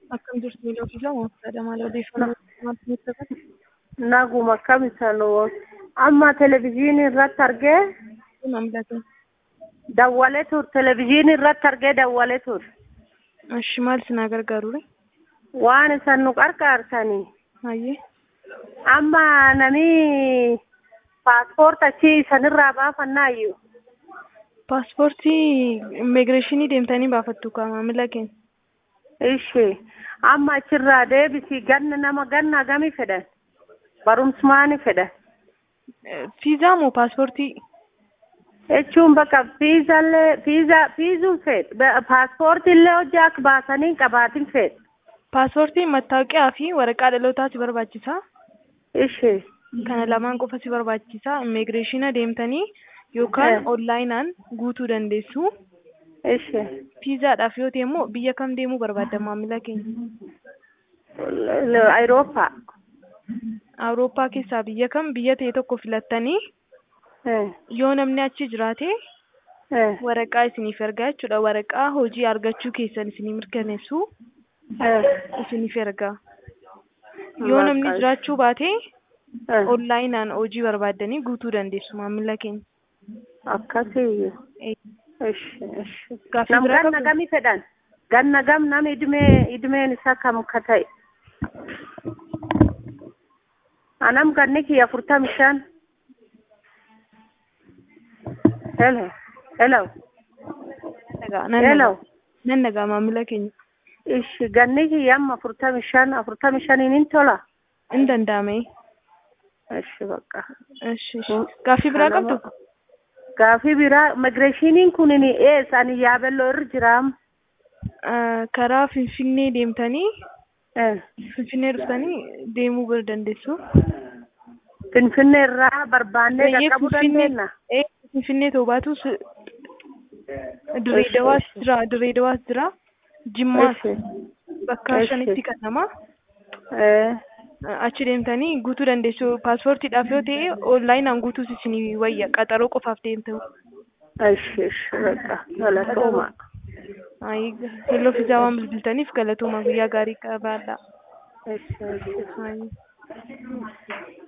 Akkam jirtu miidhagsiisa mooftaadha maal odeeffannoo maaltu nutti taphata? Naguma akkam isaan amma televizyiinii irratti argee Kun hamlatu. dawwalee ture televizyiinii irratti argee dawwalee ture Ashi maal isinaa gargaarudha? waan isan nu qarqaarsanii Hayyee. amma nami paaspoorta achi isanirraa baafannaayyuu Paaspoortii immigireeshinii deemtanii baafattu kaa maamila keenya. ishee amma achirraa deebisii ganna nama ganna gamii fedhan barumsumaani fedhan Fiizaa moo paaspoortii? jechuun bakka fiizallee fiiza fiizuun fedhe paaspoortiillee hojii akka baasanii qabaatin fedhe Paaspoortiin mattaawoqiyaa fi waraqaa dhalootaa si barbaachisa. ishee Kana lamaan qofa si barbaachisa. Immigireeshina deemtanii yookaan onlaayinaan guutuu dandeessu. ishee Fiizaadhaaf yoo ta'e immoo biyya kam deemuu barbaadda maamila keenya? Ayirooppaa Awurooppaa keessaa biyya kam biyya ta'e tokko filattanii yoo namni achi jiraate waraqaa isiniif ergaa jechuudha. Waraqaa hojii argachuu keessan isinii mirkaneessu isiniif ergaa. Yoo namni jiraachuu baate onlaayinaan hojii barbaaddanii guutuu dandeessu maamila keenya. akkasii Eh, ishi ishi Gaaffii nam biraa ganna qabdu? gami fedhan ganna gam nam idmee idmeen isaa kam ka ta'e anam ganni kiyya afurtami shan hello hello Nagaa, nan hello nagaa. Nan nagaa maamila keenya. ishi ganni kiyya amma afurtami shan afurtami shaniin hin tola In danda'ame. ishi bakka Ishi, ishi. Gaaffii biraa qabdu? gaafii biraa immigireeshiniin kunin eessa ani yaabelloo irra jiraam Ah, Karaa Finfinnee deemtanii Eh, Finfinnee dhuftanii deemuu bira dandeessu. finfinnee irraa barbaannee Eeyyee, qaqqabuu Finfinnee- dandeenya ee, Finfinnee ta'uu baatus Direedawaas jira, Direedawaas jira, Jimmaas Ishi. bakka Ishi. shanitti kannama. Eh, Achi deemtanii guutuu dandeessu. Paaspoortiidhaaf yoo ta'e onlaayinaan guutuus isinii wayya. Qaxaroo qofaaf deemtu. ishi ishi bakka galatooma Ayi, helloo fiizaa waan bilbiltaniif galatooma guyyaa gaarii qabaadha. ishi ishi Ayi.